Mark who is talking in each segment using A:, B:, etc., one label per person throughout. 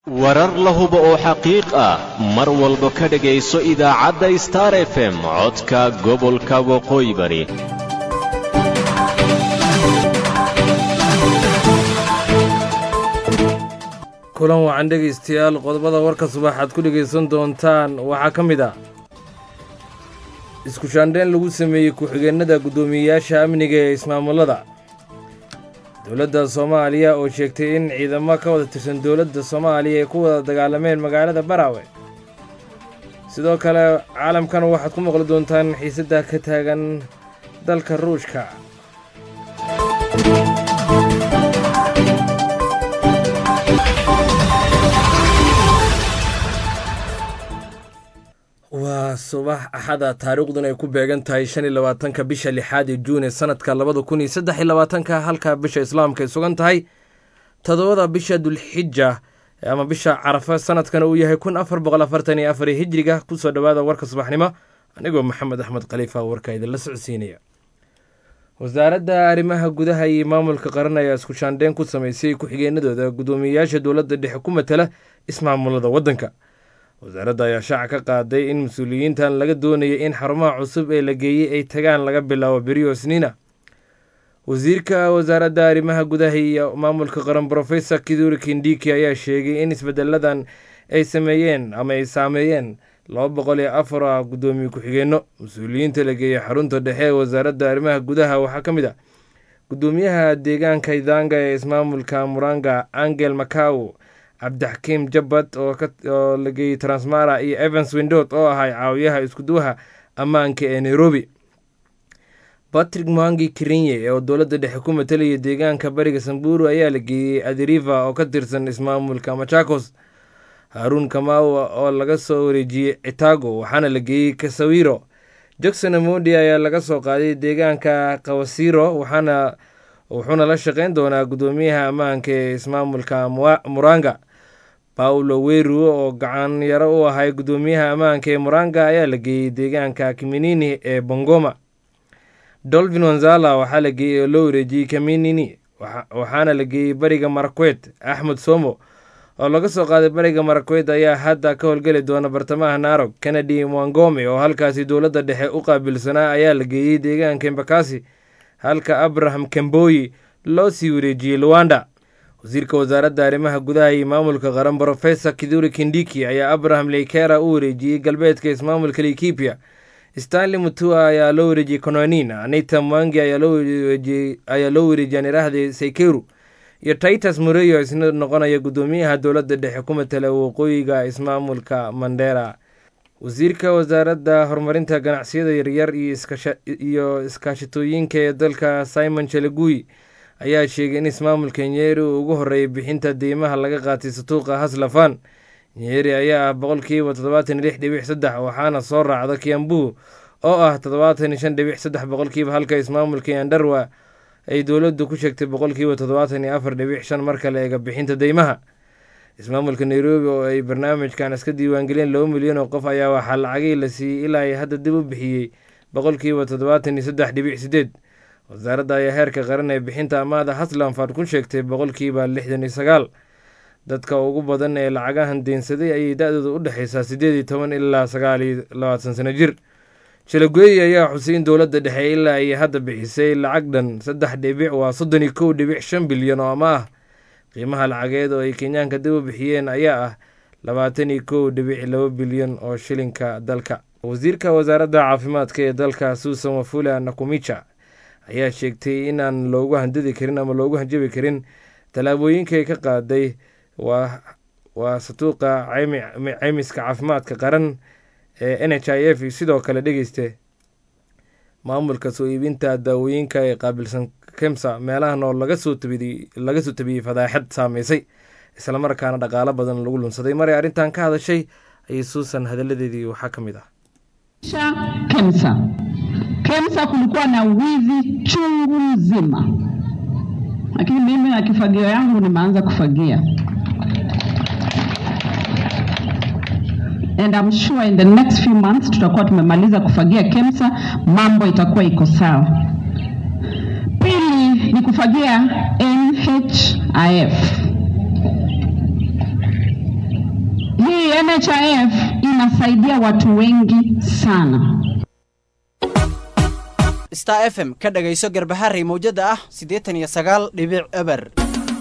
A: warar la hubo oo xaqiiq ah mar walba ka dhegayso idaacadda star f m codka gobolka waqooyi bari
B: kulan wacan dhegaystayaal qodobada warka subaxaad ku dhegaysan doontaan waxaa ka mid ah isku shaandheyn lagu sameeyey ku-xigeenada guddoomiyeyaasha amniga ee ismaamullada dowladda soomaaliya oo sheegtay in ciidamo ka wada tirsan dowladda soomaaliya ay ku wada dagaalameen magaalada baraawe sidoo kale caalamkan waxaad ku maqli doontaan xiisadda ka taagan dalka ruushka waa subax axada taariikhdun ay ku beegan tahay shan iyo labaatanka bisha lixaad ee juun ee sanadka labada kun iyo saddex iyo labaatanka halka bisha islaamka ay sugan tahay toddobada bisha dulxija ama bisha carafa sanadkana uu yahay kun afar boqol afartan iyo afar hijriga kusoo dhowaada warka subaxnimo anigoo maxamed axmed khaliifa warka idinla socodsiinaya wasaaradda arrimaha gudaha iyo maamulka qaran ayaa isku shaandheyn ku sameysay ku-xigeenadooda guddoomiyeyaasha dowladda dhexe ku matala ismaamulada waddanka wasaaradda ayaa shaaca ka qaaday in mas-uuliyiintan laga doonayay in xarumaha cusub ee la geeyey ay tagaan laga bilaabo beriyo sniina wasiirka wasaaradda arrimaha gudaha iyo maamulka qaran brofesor kiduri kindiki ayaa sheegay in isbedeladan ay sameeyeen ama ay saameeyeen laba boqol iyo afar ah guddoomiye ku-xigeenno mas-uuliyiinta la geeyey xarunta dhexe ee wasaaradda arrimaha gudaha waxaa ka mid ah guddoomiyaha deegaanka idanga ee ismaamulka muranga angel macaw cabdixakiim jabbad oo la geeyey transmara iyo evans windot oo ahay caawiyaha iskuduwaha ammaanka ee nairobi batrick mwangi kirinye oo dowladda dhexe ku matalayay deegaanka bariga samburu ayaa la geeyey adiriva oo ka tirsan ismaamulka machakos haruun kamawa oo laga soo wareejiyey citago waxaana la geeyey kasawiro jackson amodi ayaa laga soo qaaday deegaanka kawasiro waxaana wuxuuna la shaqeyn doonaa guddoomiyaha ammaanka ee ismaamulka muranga paulo weru oo gacan yaro u ahay guddoomiyaha ammaanka ee muranga ayaa la geeyey deegaanka kiminini ee bongoma dolvin wanzala waxaa la geeyey oo loo wareejiyey kaminini waxaana la geeyey bariga marakwet axmed somo oo laga soo qaaday bariga marakwet ayaa hadda ka howlgeli doona bartamaha narog kennedy mwangome oo halkaasi dowladda dhexe u qaabilsanaa ayaa la geeyey deegaanka embakasi halka abraham kamboyi loo sii wareejiyey luwanda wasiirka wasaaradda arrimaha gudaha iyo maamulka qaran brofesor kiduri kindiki ayaa abraham leykera u wareejiyey galbeedka ismaamulka laikipia stanley mutua ayaa loo wareejiyey kononin anita mwangi ayaa loo wareejiyey anirahde saykeru iyo titus mureyo isna noqonaya guddoomiyaha dowladda dhexe ku matala waqooyiga ismaamulka mandera wasiirka wasaaradda horumarinta ganacsiyada yaryar iyo iskaashatooyinka ee dalka simon chelagui ayaa sheegay in ismaamulka nyeri uu ugu horreeyay bixinta deymaha laga qaatay satuuqa haslafan nyeri ayaa ah boqolkiiba toddobaatan lix dhibic saddex waxaana soo raacda kiambu oo ah toddobaatan shan dhibic saddex boqolkiiba halka ismaamulka yandarwa ay dowladdu ku sheegtay boqolkiiba toddobaatan iyo afar dhibic shan marka la eega bixinta deymaha ismaamulka nairobi oo ay barnaamijkan iska diiwaangeliyeen laba milyan oo qof ayaa waxaa lacagii la siiyey ilaa ay hadda dib u bixiyey boqolkiiba toddobaatan iyo saddex dhibic sideed wasaaradda ayaa heerka qaran ee bixinta amaada haslanfard ku sheegtay boqolkiiba lixdan iyo sagaal dadka ugu badan ee lacagahan deensaday ayay da-dooda u dhexeysaa siddeed iyo toban ilaa sagaal iyo labaatan sano jir jalagoyi ayaa xusay in dowladda dhexe ilaa ay hadda bixisay lacag dhan saddex dhibic waa soddon iyo kow dhibic shan bilyan oo ama ah qiimaha lacageed oo ay kenyaanka dib u bixiyeen ayaa ah labaatan iyo kow dhibic laba bilyan oo shilinka dalka wasiirka wasaaradda caafimaadka ee dalka suusan wafula nakumicha ayaa sheegtay inaan loogu handadi karin ama loogu hanjabi karin tallaabooyinka ay ka qaaday waa satuuqa ceymiska caafimaadka qaran ee n h i f sidoo kale dhegeyste maamulka soo iibinta daawooyinka ee qaabilsan kemsa meelahan oo laga soo laga soo tabiyey fadaaxad saameysay islamarkaana dhaqaalo badan lagu lunsaday maray arrintan ka hadashay ayay suusan hadaladeedii waxaa ka mid ah
C: kemsa kemsa kulikuwa na wizi chungu mzima lakini mimi na kifagio yangu nimeanza kufagia and I'm sure in the next few months tutakuwa tumemaliza kufagia KEMSA, mambo itakuwa iko sawa. Pili ni kufagia NHIF. hii NHIF inasaidia watu wengi sana.
D: star f m ka dhagayso garbaharey mawjada ah siddeetan iyo sagaal dhibic eber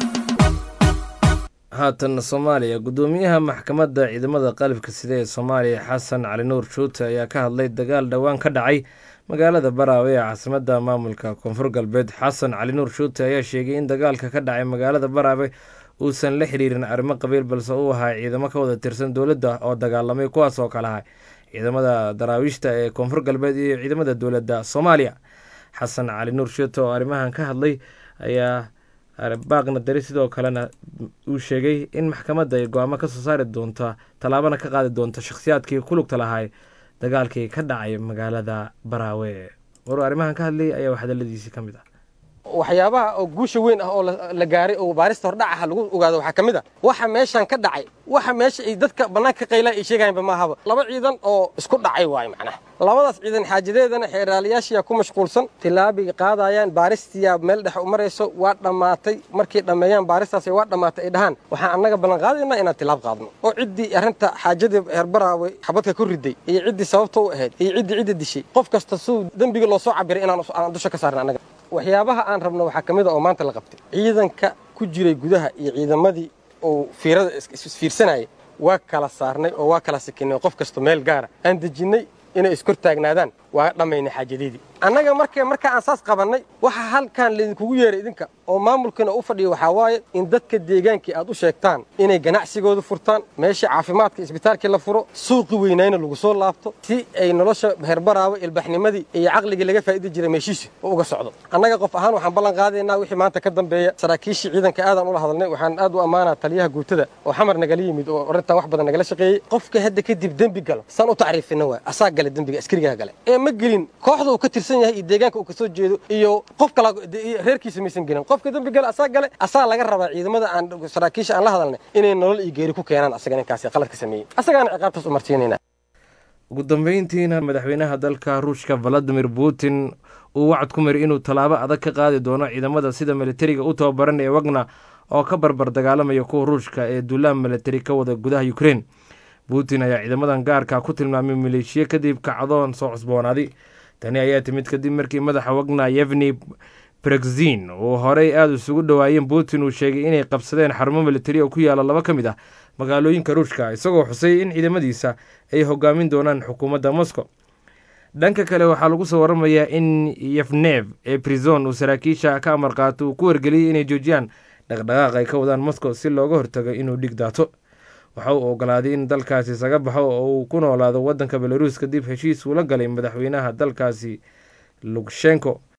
B: haatan soomaaliya guddoomiyaha maxkamadda ciidamada qalabka sida ee soomaaliya xasan cali nuur shuute ayaa ka hadlay dagaal dhowaan ka dhacay magaalada baraawe ee caasimadda maamulka koonfur galbeed xasan cali nuur shuute ayaa sheegay in dagaalka ka dhacay magaalada baraawe uusan la xiriirin arrimo qabiil balse uu ahaa ciidamo ka wada tirsan dowladda oo dagaalamay kuwaas oo kale ah ciidamada daraawiishta ee koonfur galbeed iyo ciidamada dowladda soomaaliya xasan cali nuur shuute oo arrimahan ka hadlay ayaa baaqna dari sidoo kalena uu sheegay in maxkamadda ay go-aamo ka soo saari doonta tallaabana ka qaadi doonta shakhsiyaadkii ku lugta lahay dagaalkii ka dhacay magaalada baraawe waruu arrimahan ka hadlay ayaa hadaladiisii ka mid ah
E: waxyaabaha oo guusha weyn ah oo la gaaray oo baarista hordhacaha lagu ogaado waxaa ka mid a waxa meeshan ka dhacay waxa meesha ay dadka bannaanka ka qaylaan ay sheegayanba maahaba laba ciidan oo isku dhacay waayo macnaha labadaas ciidan xaajadeedana xeeraalayaashiyaa ku mashquulsan tilaabay qaadayaan baaristiyaa meel dhex u marayso waa dhammaatay markay dhammeeyaan baaristaas waa dhammaatay ay dhahaan waxaan annaga ballan qaadaynaa inaan tilaab qaadno oo ciddii arrinta xaajadii herbaraawe xabadka ku riday iyo ciddii sababta u ahayd iyo ciddii cidda dishay qof kasta suu dembiga loo soo cabiray inaan dusha ka saarna annaga waxyaabaha aan rabno waxaa ka mid a oo maanta la qabtay ciidanka ku jiray gudaha iyo ciidamadii uu fiirada isfiirsanayay waa kala saarnay oo waa kala sikinay qof kasta meel gaara aan dejinnay inay iskor taagnaadaan waa dhammaynay xaajadeedii annaga marka marka aan saas qabannay waxa halkan laydinkugu yeeray idinka oo maamulkiina u fadhiya waxaa waaye in dadka deegaankii aad u sheegtaan inay ganacsigooda furtaan meeshii caafimaadka isbitaalkii la furo suuqi weynayna lagu soo laabto si ay nolosha herbaraawe ilbaxnimadii iyo caqligii laga faa'idi jiray meeshiisi u uga socdo annaga qof ahaan waxaan ballan qaadaynaa wixii maanta ka dambeeya saraakiishii ciidanka aadaan ula hadalnay waxaan aad u ammaanaa taliyaha guutada oo xamar nagala yimid oo arrintan wax badan nagala shaqeeyey qofka hadda kadib dembi galo saan u tacriifina waay asaa gale dembiga askarigaa gale ee ma gelin kooxda uu ka tirsan yahay iyo deegaanka uu ka soo jeedo iyo qof kala reerkiisa maysan gelin qofka dembi gale asaa gale asaa laga rabaa ciidamada aan saraakiisha aan la hadalnay inay nolol iyo geeri ku keenaan asaga ninkaasi qalad ka sameeyey asagaana ciqaabtaas u marsiinayna
B: ugu dambeyntiina madaxweynaha dalka ruushka valadimir putin uu wacad ku mari inuu tallaabo adag ka qaadi doono ciidamada sida militariga u tababaran ee wagna oo ka barbar dagaalamaya kuwa ruushka ee duulaan militari ka wada gudaha ukrein putin ayaa ciidamadan gaarka ku tilmaamay maleeshiya kadib kacdoon soo cusboonaaday tani ayaa timid kadib markii madaxa wagna yevni brexin uu horey aada isugu dhowaayeen putin uu sheegay inay qabsadeen xarumo militari oo ku yaala laba ka mid ah magaalooyinka ruushka isagoo xusay in ciidamadiisa ay hogaamin doonaan xukuumadda moscow dhanka kale waxaa lagu soo waramayaa in yefnev ee brison uu saraakiisha ka amar qaato uu ku wargeliyey inay joojiyaan dhaqdhaqaaq ay ka wadaan moscow si looga hortago inuu dhig daato waxa uu ogolaaday in dalkaasi isaga baxo oo uu ku noolaado waddanka belaruus kadib heshiis uula galay madaxweynaha dalkaasi lugshenko